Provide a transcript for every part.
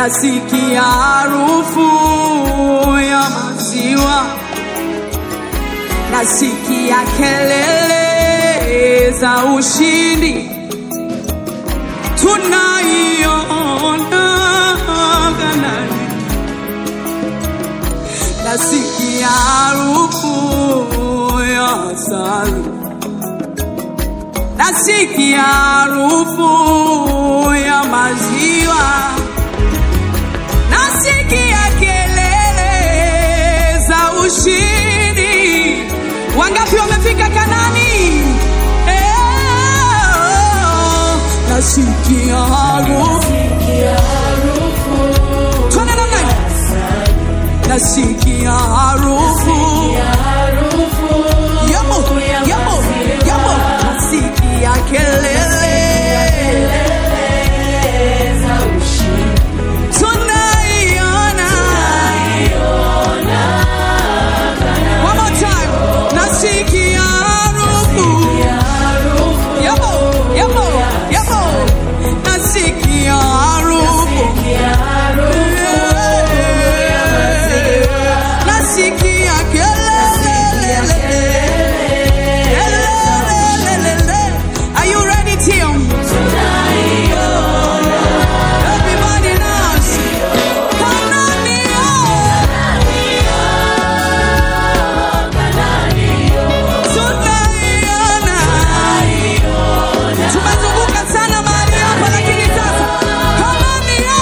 nasikia harufu ya maziwa, nasikia kelele za ushindi, tunaiona Kanaani, nasikia harufu ya asali, nasikia harufu ya maziwa nasikia kelele za ushindi. Wangapi wamefika Kanani? Eh, nasikia harufu Twende namna hii. nasikia harufu yamo yamo yamo, nasikia kelele tunaiona One more time. Nasikia harufu. Yamo, yamo, yamo. Nasikia harufu. Nasikia kelele. Kelele. Are you ready, Tim? Everybody knows. Kanania. Tunaiona. Tumezunguka sana mahali hapa lakini sasa Kanania.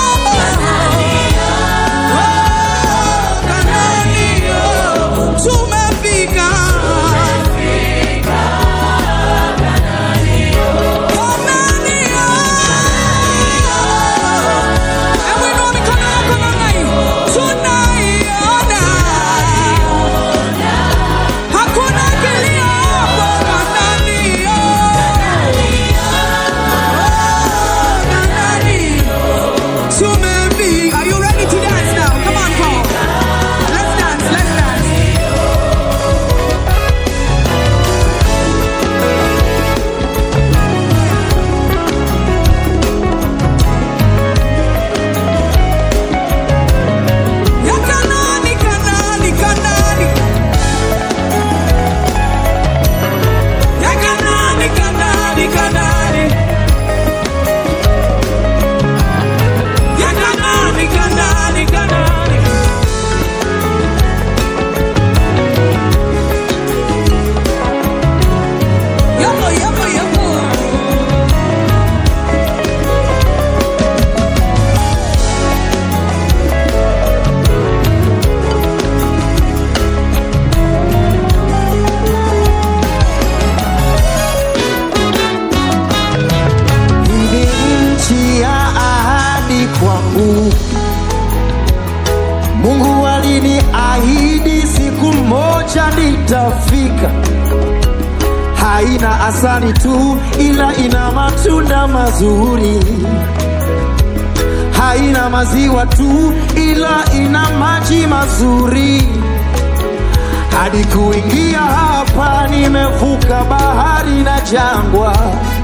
Oh, Kanania. Tumefika. Kanania. Hebu inua mikono yako namna hii. Tunaiona. Hakuna kilio hapo Kanania. Oh, Kanania. Tumefika. Are you ready to dance now? Come on, Paul. Let's dance, let's dance. Ya Kanani, Kanani, Kanani. Ya Kanani, Kanani, Kanani. Ya Kanani, Kanani, Kanani. Yapo, yapo, yapo. Hii ni nchi ya ahadi kwangu. Mungu aliniahidi siku moja nitafika. Haina asali tu, ila ina matunda mazuri. Haina maziwa tu, ila ina maji mazuri. Hadi kuingia hapa, nimevuka bahari na jangwa.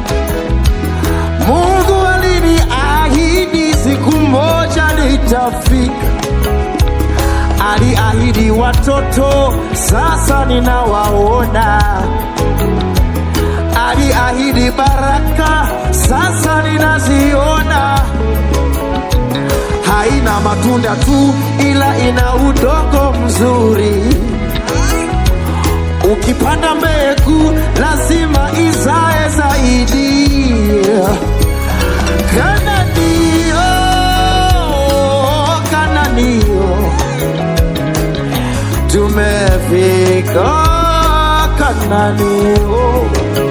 Mungu aliniahidi siku moja nitafika. Aliahidi watoto, sasa ninawaona. Aliahidi baraka, sasa ninaziona. Haina matunda tu, ila ina udongo mzuri. Ukipanda mbegu lazima izae zaidi. Kananio, Kananio, tumefika Kananio,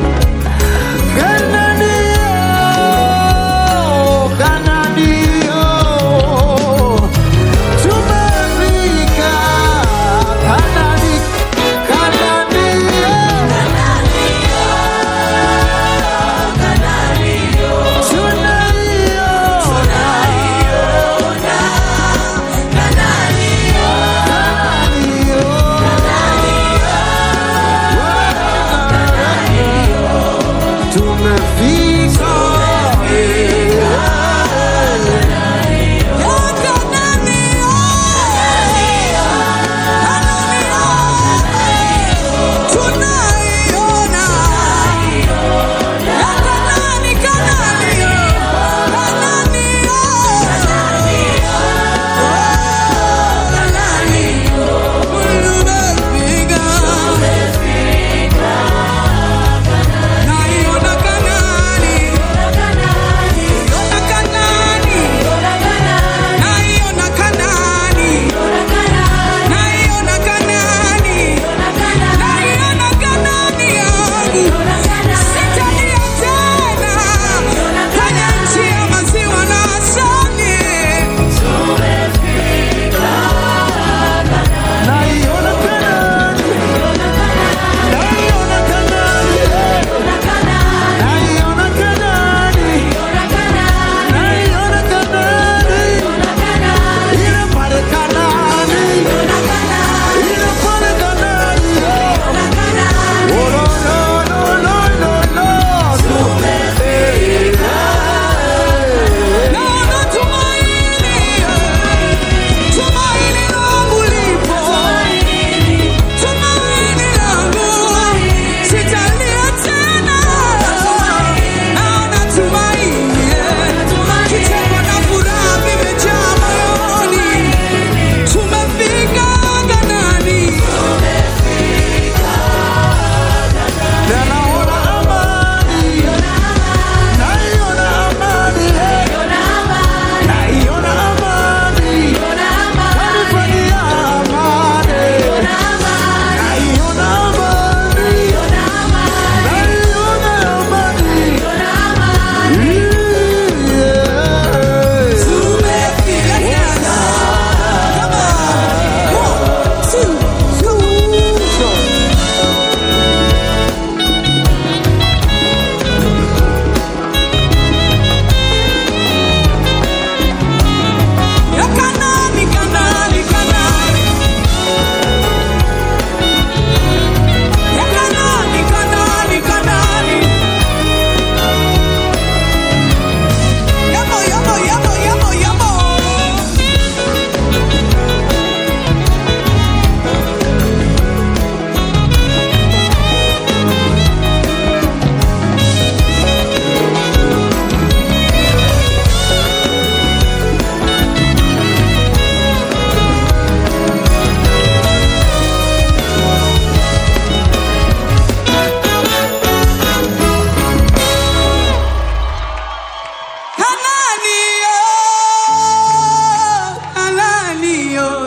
Kananio, Kananio, tumefika Kanani, Kananio. Tunaiona.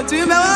Tuimbe wote.